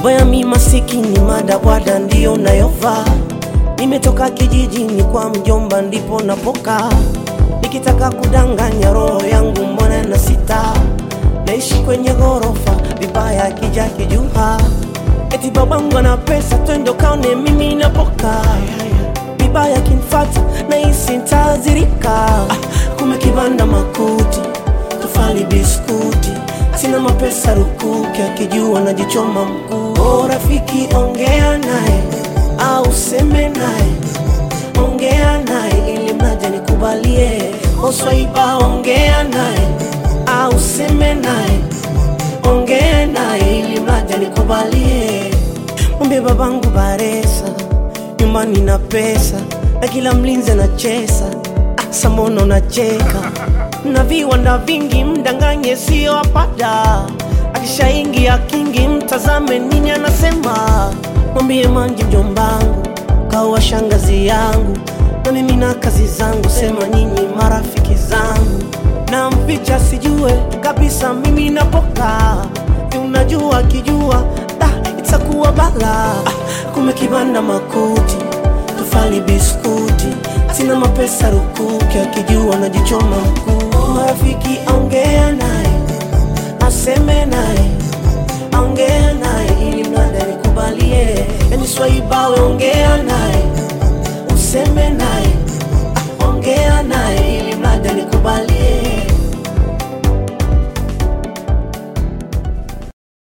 Boya mi masikini madabwada ndiyo nayovaa Nimetoka kijijini kwa mjomba ndipo napoka Nikitaka kudanganya roho yangu mbona na sita Naishi kwenye ghorofa vibaya kija kijuha Eti babangu ana pesa twende kaone mimi napoka Vibaya kinfata na hisi ntazirika ah, Kume kibanda makuti tufali biskuti Sina mapesa rukuki akijua najichoma mkuu oh, rafiki ongea naye au seme naye ongea naye ili mnaja nikubalie oswaiba ongea naye au seme naye ongea naye ili mnaja nikubalie mwambie babangu baresa nyumbani na pesa na kila mlinzi anachesa ah, samono nacheka na viwanda vingi mdanganye sio apata akishaingia kingi mtazame nini anasema mwambie manji mjombangu kawa shangazi yangu na mimi na kazi zangu sema nyinyi marafiki zangu na mficha sijue kabisa mimi napoka Si unajua kijua da itakuwa bala ah, kume kibanda makuti tufali biskuti sina mapesa rukuki akijua najichoma mkuu marafiki ongea naye aseme naye ongea naye ili mnada nikubalie yani swaibawe ongea naye useme naye